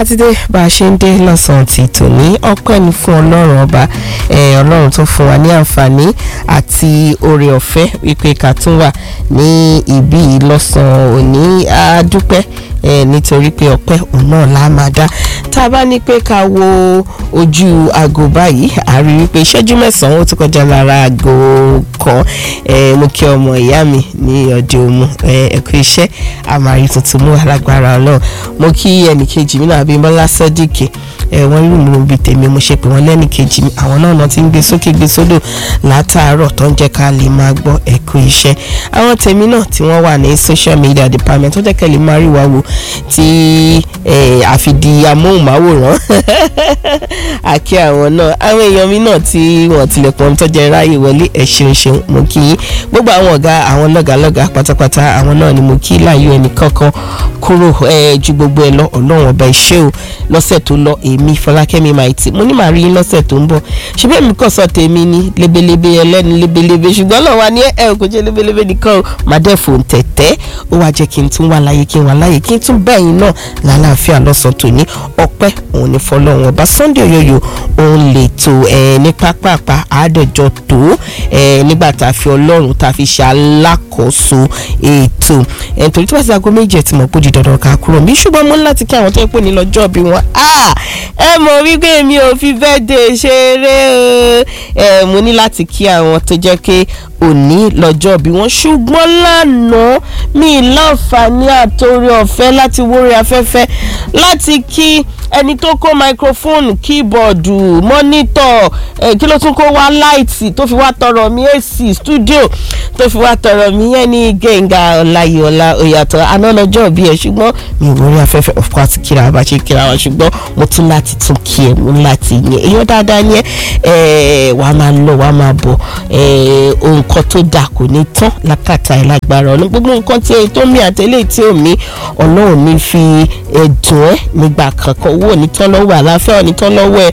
sátidé bá a ṣe ń dé lọ́sàn-án ti tòní ọpẹ́ ni fún ọlọ́run ọba ọlọ́run tó fún wa ní àǹfààní àti oore ọ̀fẹ́ wípé ká tún wà ní ibi lọ́sàn-án òní a dúpẹ́ nítorí pé ọpẹ́ òun náà la máa dá tá a bá ní pé ká wo ojú aago báyìí a rí wípé ìṣẹ́jú mẹ́sàn-án ó ti kọjá lára aago kan mo kí ọmọ ìyá mi ní ọdẹ òmu ẹ̀kú iṣẹ́ àmàrí tuntun mú alágbára ọlọ́run mo kí ẹnìkejì mi náà Abímbọ́lá Sọ́díkì wọ́n rí mi bíi tèmi mo ṣe pé wọ́n lẹ́nìkejì mi àwọn náà náà ti ń gbé sókè gbé sódò látàárọ̀ tó ń jẹ́ ká lè máa gbọ́ ẹ̀kú iṣẹ́ àwọn tèmi náà tí wọ́n wà ní social media department tó jẹ́ kẹ́ lè máa rí wa wò tí àfìdí amóhùnmáwòrán àkí àwọn náà àwọn èèyàn mi náà tí wọ́n tilẹ̀kùn tó jẹ́ ráyè wọlé ẹ̀ ṣeun ṣeun mo kí yín gbogbo àwọn ọ̀gá àwọn lọ́gàlọ́gà pátápátá àwọn náà ni mo kí láàyò ẹnì kankan kúrò ju gbogbo ẹ lọ ọlọ́run ọba ìṣe o lọ́sẹ̀ tó lọ èmi fọlákẹ́mi maiti mo ní màá rí yín lọ́sẹ̀ tó ń bọ̀ ṣùgbọ́n èmi kàn sọ tèmi ní lebelebe ẹlẹ́ni lebelebe ṣùgbọ́n náà wà ní ẹ kò jẹ́ lebelebe nìkan o màdẹ́ fò ń tẹ̀tẹ́ ó wá jẹ́ kí n tún wà láyé kí n wà láyé kí n tún bẹ́yìn náà lálàáfíà lọ́sàn tó ní ọpẹ́ òun ní fọlọ́run ọba Sunday Oyoyo òun lè tó ẹ ní pápápá àádọ́jọ tó ẹ nígbà tá a fi ọlọ́run tá a fi ṣe alákòóso ètò ẹ nítorí tí wọ́n ti aago méjì ẹ̀ tí mo kó di dandan ká kúrò mí ṣùgbọ́n mo ní láti kí àwọn tó ń pè ní lọ́jọ́ bí wọ́n ẹ mọ̀ wípé mi ò fi birthday ṣeré o ẹ mo ní láti kí àwọn tó jẹ́ pé òní lọ́jọ́ bí wọ́n ṣùgbọ́n lánàá mi láǹfààní àtòrí ọ̀fẹ́ láti wórí afẹ́fẹ́ láti kí ẹni tó kó microphone keyboard monitor eh, kí ló tún kó wá light tó fi wá tọrọ mi ac studio tó fi wá tọrọ mi yẹn ní Gbẹ́ngà Ọláyíọlá Oyàtọ̀ àná lọ́jọ́ bí ẹ ṣùgbọ́n mi ò wórí afẹ́fẹ́ of course kíra bá ṣe kíra wa ṣùgbọ́n mo tún láti tún kí ẹ mo láti yẹn èèyàn dáadáa yẹn wàá máa lọ wàá máa bọ̀ nǹkan tó dáa kò ní tán lákàtà ẹ̀ lágbára ọ̀nà gbogbo nǹkan tí èyí tó mi àtẹlẹ́ tí ò mí ọlọ́run mi fi ẹ̀dùn ẹ̀ nígbà kankan owó onítán lọ́wọ́ àlàáfíà onítán lọ́wọ́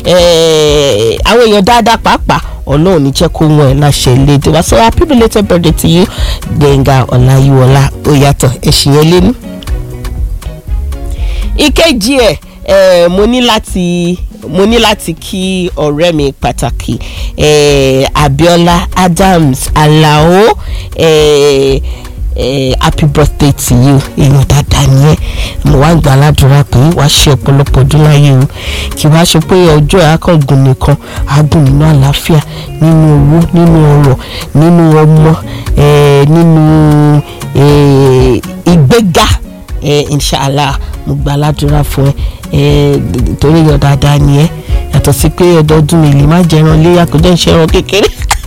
ẹ̀ àwọn èèyàn dáadáa pàápàá ọlọ́run ní jẹ́ kó wọn ẹ̀ láṣẹ ilé tí wá so happy belated birthday to you Gbẹ́ngà Ọláyíwọlá Oyàtọ̀ ẹ̀sìn yẹn lé ní. ìkejì ẹ̀ mo ní láti mo ní láti kí ọ̀rẹ́ mi pàtàkì eh, Abiola Adams Alao eh, eh, happy birthday to you èèyàn dáadáa ni ẹ mo wá gbà ládùúrà pé wàá ṣe ọ̀pọ̀lọpọ̀ ọdún láyé o kì wá ṣe pé ọjọ́ àkàngùn nìkan àgùn nínú àlàáfíà nínú owó nínú ọrọ̀ nínú ọmọ nínú ìgbéga inshallah mo gbà ládùúrà fún ẹ torí yọ dáadáa ni ẹ yàtọ̀ sí pé ọdọọdún mi lè má jẹran léyà kó jẹ́ ìṣẹ́ran kékeré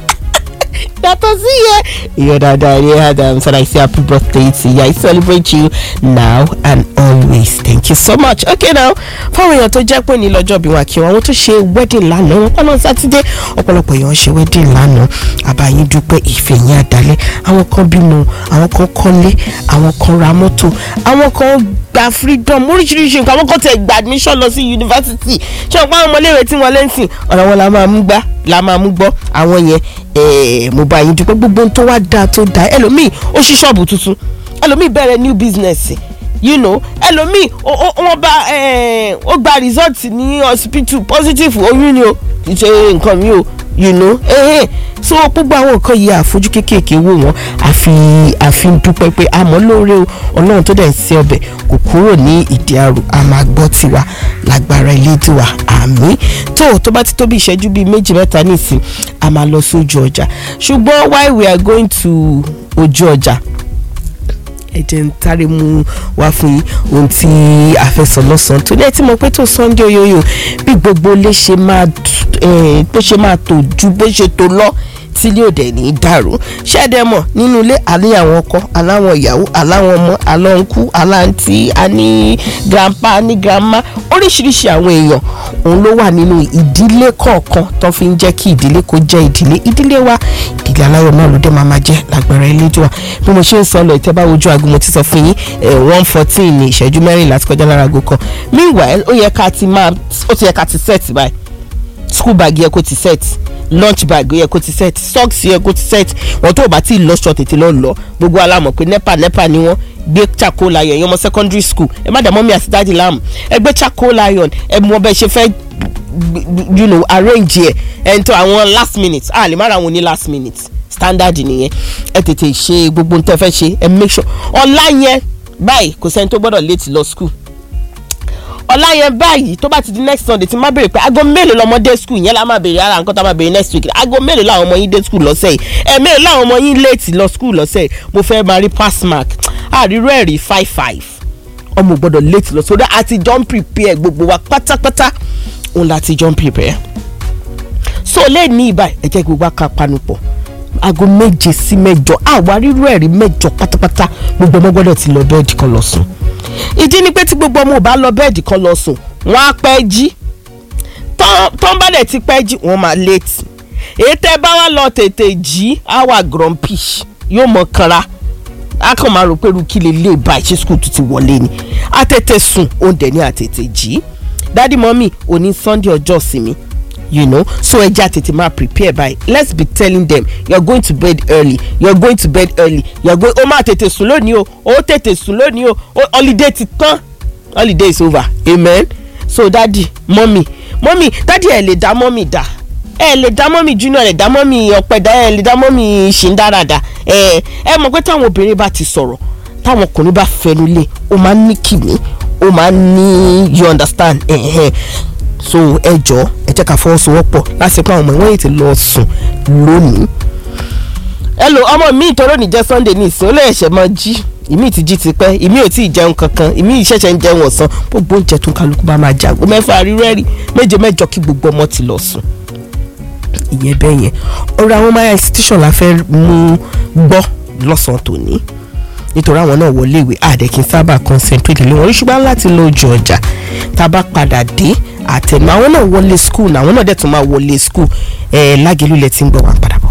yàtọ̀ sí yẹ ìyọ̀ dáadáa ni Adams and I say happy birthday to you I celebrate you now and always thank you so much okay now fáwọn èèyàn tó jẹ́ pé ní lọ́jọ́ bí wọn kí wọn àwọn tó ṣe wedding lánàá wọn pọ́nà sátidé ọ̀pọ̀lọpọ̀ èèyàn ṣe wedding lánàá àbáyín dúpẹ́ ìfẹ́ yín àdálẹ́ àwọn kan bímọ àwọn kan kọ́lé àwọn kan ra mọ́tò àwọn kan gba freedom oríṣiríṣi nǹkan àwọn kan tẹ̀ gba admission lọ sí yunifásitì ṣé ọ̀pọ̀ àwọn ọmọléèwé tí wọ́n lé ń sìn ọ̀rọ̀ wọn la máa mú gbá la máa mú gbọ́ àwọn yẹn mo bá yín dúpẹ́ gbogbo tó wá dáa tó dáa ẹlòmíì ó ṣí ṣọ́ọ̀bù tuntun ẹlòmíì bẹ̀rẹ̀ new business you know ẹlòmíì wọ́n bá ó gba result ní hospital positive oyún ni o kì í ṣe nǹkan mi o you know eh, so gbogbo àwọn nǹkan yìí àfojú kéékèèké wò wọ́n àfi àfi ń dúpẹ́ pé àmọ́ lóore o ọlọ́run tó dẹ̀ ń ṣe ọbẹ̀ kò kúrò ní ìdí àrò a máa gbọ́ tiwa lágbára ilé tiwa àmì tó tó bá ti tó bí ìṣẹ́jú bíi méjì mẹ́ta nísìn a máa lọ sí ojú ọjà ṣùgbọ́n while we are going to ojú ọjà ẹ jẹ́ ń táré mú wá fún yín ohun tí a fẹ́ sọ lọ́sàn-án tó ní ẹ tí mo pé tó Sunday Oyoyo bí gbogbo lè ṣe máa bó ṣe máa tò ju bó ṣe tó lọ tí ilé òde ní í dàrú ṣẹ́dẹ̀mọ̀ nínú ilé àní àwọn ọkọ aláwọn ìyàwó aláwọn ọmọ alọ́nkú aláǹtí àní grandpa ní grandma oríṣiríṣi àwọn èèyàn òun ló wà nínú ìdílé kọ̀ọ̀kan tó fi ń jẹ́ kí ìdílé kó jẹ́ ìdílé ìdílé wa ìdílé aláyọ̀ náà ló dé máa máa jẹ́ lágbára Elédùà bí mo ṣe ń sọ lọ ìtẹ́bá ojú aago mo ti sọ fún yín one fourteen ní ìṣẹ́jú mẹ́rìnlá ti kọjá lára aago kan meanwhile ó yẹ ká ti máa ó ti yẹ ká ti set báyìí school bag yẹ kó ti set lunch bag yẹ kó ti set socks yẹ kó ti set wọn tó o bá ti lọ ṣọ tètè lọ lọ gbogbo alámọ̀ pé nepa nepa ni wọn gbé charcoal iron ẹ̀yin ọmọ secondary school ẹ má dà mọ́mí àti dáàdì láàmú ẹ gbé charcoal iron ẹ mọ bẹ́ẹ̀ ṣe fẹ́ you know arrange ẹ ẹ n tó àwọn last minute a lè má ra àwọn ní last minute standard nìyẹn ẹ tètè ṣe gbogbo n tẹ́ fẹ́ ṣe ẹ make sure ọ̀la yẹn báyìí kò sẹ́ni tó gbọ́dọ̀ late lọ school ọ̀la yẹn báyìí tó bá ti di next sunday tí má béèrè pé aago mélòó lọmọdé school yẹn la máa béèrè ara nǹkan tá a máa béèrè next week aago mélòó làwọn ọmọ yín dé school lọ́sẹ̀ yìí ẹ̀ mélòó làwọn ọmọ yín late lọ school lọ́sẹ̀ yìí mo fẹ́ máa rí pass mark àríró ẹ̀rí five five ọmọ gbọ́dọ̀ late lọ sódà àti john prepare gbogbo wa pátápátá òun láti john prepare so lè ní ibà ẹ jẹ́ gbogbo aka panupọ̀ aago méje sí mẹ́jọ àwa rírú ẹ̀rí mẹ́jọ pátápátá gbogbo ọmọ gbọ́dọ̀ ti lọ bẹ́ẹ̀dì kan lọ sùn ìdí ni pé tí gbogbo ọmọ ò bá lọ bẹ́ẹ̀dì kan lọ sùn wọ́n á pẹ́ jí tọ́ ń bá dẹ̀ ti pẹ́ jí wọ́n máa late èyí tẹ́ bá wá lọ tètè jí á wà grumpy yóò mọ kanra a kàn máa rò pé irú kí lè lè bá ìṣe school tó ti wọlé ni a tètè sùn òun dẹ̀ ní àtètè jí dádì mọ́mì òní sunday ọjọ́ ìsinmi you know so ẹja tètè máa prepare by let's be telling them you're going to bed early you're going to bed early you're going ó máa tètè sùn lónìí o ó tètè sùn lónìí o holiday ti tán holiday is over amen so dádì mọ́mì mọ́mì dádì ẹ̀ lè dá mọ́mì dá ẹ lè dá mọ́mì junior ẹ dá mọ́mì ọ̀pẹ̀dá ẹ lè dá mọ́mì ṣìndáradà ẹ ẹ mọ̀ pé táwọn obìnrin bá ti sọ̀rọ̀ táwọn ọkùnrin bá fẹnu lé ó máa ń ní kìmí ó máa ń ní you understand eh, eh. so ẹ jọ ẹ jẹ́ ká fọwọ́sowọ́pọ̀ láti pé àwọn ọmọ ìwọ̀n yìí ti lọ sùn lónìí. ẹ lo ọmọ mi ìtọ́rọ̀ ní jẹ́ sunday ní ìsìn ó lè ṣẹ̀ mọ́ jí ìmí ti jí tipẹ́ ìmí ò tí ì jẹun kankan ìmí ìṣẹ̀ṣẹ̀ ń jẹun ọ̀sán gbogbo oúnjẹ tó ń kálukú bá máa jàgbó mẹ́fà rírẹ́rì méje mẹ́jọ kí gbogbo ọmọ ti lọ sùn ìyẹn bẹ́ẹ̀ yẹn ọ̀rọ̀ àwọn maya institution la fẹ́ mú gbọ́ lọ́sàn-án tòní nítorí àwọn náà wọlé ìwé àdẹ̀kí sábà concentrate lé wọn ṣùgbọ́n láti lọ ojú ọjà tá a bá padà dé àtẹnu àwọn náà wọlé school àwọn náà dẹ̀ tún máa wọlé school ẹ̀ lágẹ̀lú ilẹ̀ tí ń gbọ́ wá padà.